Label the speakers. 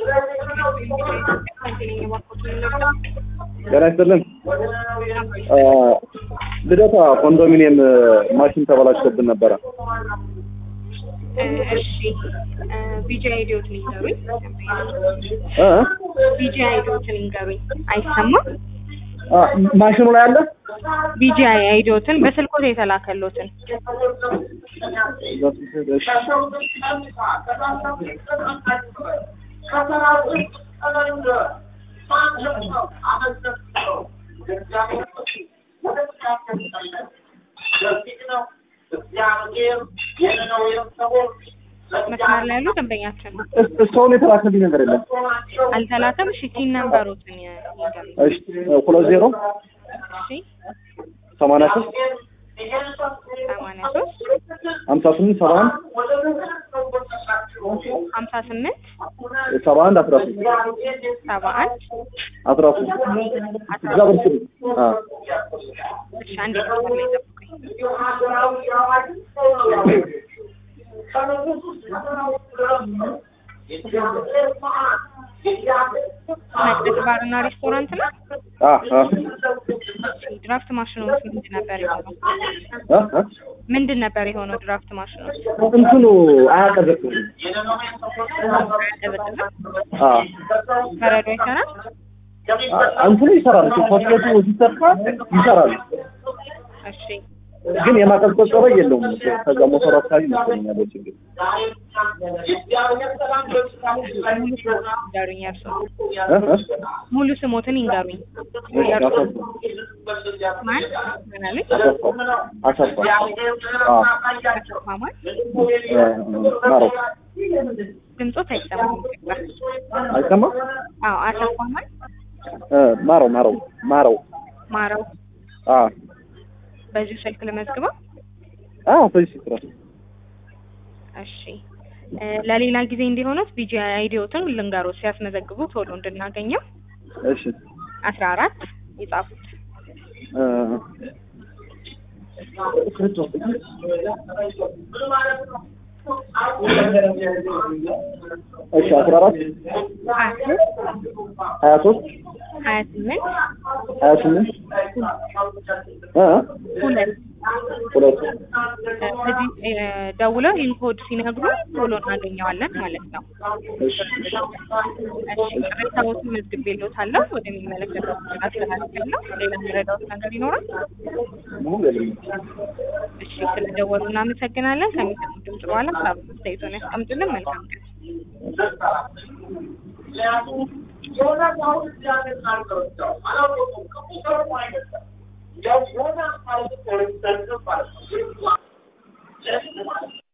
Speaker 1: ጤና ይስጥልን። ልደታ ኮንዶሚኒየም ማሽን ተበላሽቶብን ነበረ።
Speaker 2: እሺ ቢጂ አይዲዎትን ይንገሩኝ።
Speaker 1: እ?
Speaker 2: ቢጂ አይዲዎትን ይንገሩኝ። አይሰማም?
Speaker 1: አ፣ ማሽኑ ላይ አለ።
Speaker 2: ቢጂ አይዲዎትን በስልኮት የተላከሎትን
Speaker 1: እሺ።
Speaker 2: መስመር ላይ ያሉ ደንበኛችን
Speaker 1: እስ- እስካሁን የተላከልኝ ነገር የለም።
Speaker 2: አልተላከም። እሺ ቲን ነምበሮትን ይንገሩኝ።
Speaker 1: እሺ፣ ሁለት ዜሮ
Speaker 2: እሺ
Speaker 1: ሰማንያ ሶስት
Speaker 2: ሰማንያ ሶስት
Speaker 1: ሀምሳ ስምንት ሰባ አንድ
Speaker 2: ሀምሳ ስምንት
Speaker 1: ሰባ አንድ አስራ ሶስት
Speaker 2: ሰባ አንድ
Speaker 1: አስራ ሶስት እዛ ብር ስሩ። አ፣
Speaker 2: እሺ አንድ መስመር ላይ ጠብቁኝ። መቅደስ ባርና ሬስቶራንት ነው።
Speaker 1: አ፣ አ፣
Speaker 2: ድራፍት ማሽኖች ምንድን ነበር የሆነው?
Speaker 1: አ፣ አ።
Speaker 2: ምንድን ነበር የሆነው? ድራፍት ማሽኖች
Speaker 1: እንትኑ አያቀዘቅዝም።
Speaker 2: አያቀዘቅዝም?
Speaker 1: አ፣
Speaker 2: በረዶ አይሰራም?
Speaker 1: አ፣ እንትኑ ይሰራል። ሶኬቱ ሲሰካ ይሰራል።
Speaker 2: እሺ
Speaker 1: ግን የማቀዝቀዝ ጸባይ የለውም። ከዛ ሞተሩ አካባቢ ይመስለኛል ያለው ችግር።
Speaker 2: ይንገሩኝ። እርስዎ
Speaker 1: እ? እ?
Speaker 2: ሙሉ ስሞትን ይንገሩኝ።
Speaker 1: እሺ፣ አሰፋ
Speaker 2: ማን ምን አሉኝ?
Speaker 1: አሰፋ አሰፋ አ፣
Speaker 2: ማማን
Speaker 1: እ፣ ማረው
Speaker 2: ድምፆት አይሰማም። ይቅርታ።
Speaker 1: አይሰማም?
Speaker 2: አዎ አሰፋ ማን
Speaker 1: እ፣ ማረው ማረው ማረው
Speaker 2: ማረው
Speaker 1: አ
Speaker 2: በዚሁ ስልክ ልመዝግበው።
Speaker 1: አ በዚህ ስራ
Speaker 2: እሺ እ፣ ለሌላ ጊዜ እንዲሆኑት ቢጂ አይዲዎትን ልንገሮት ሲያስመዘግቡ ቶሎ እንድናገኘው
Speaker 1: እሺ
Speaker 2: አስራ አራት የጻፉት
Speaker 1: እ፣ እሺ አስራ አራት
Speaker 2: ሀያ ሶስት
Speaker 1: ሀያ ሶስት
Speaker 2: ሀያ ስምንት
Speaker 1: ሀያ ስምንት እ
Speaker 2: ሁለት
Speaker 1: ሁለት
Speaker 2: እዚህ እ፣ ደውለው ይህን ኮድ ሲነግሩ ቶሎ እናገኘዋለን ማለት ነው።
Speaker 1: እሺ
Speaker 2: እሺ ቅሬታዎትን መዝግቤልዎታለሁ። ወደሚመለከተው ክፍል አስተላልፋለሁ። ሌላ የሚረዳዎት ነገር ይኖራል?
Speaker 1: ምንም የለም።
Speaker 2: እሺ ስለደወሉ እናመሰግናለን። ከሚሰሙት ድምጽ በኋላ ሀሳብ አስተያየቶን ያስቀምጡልን። መልካም ቀን።
Speaker 3: Just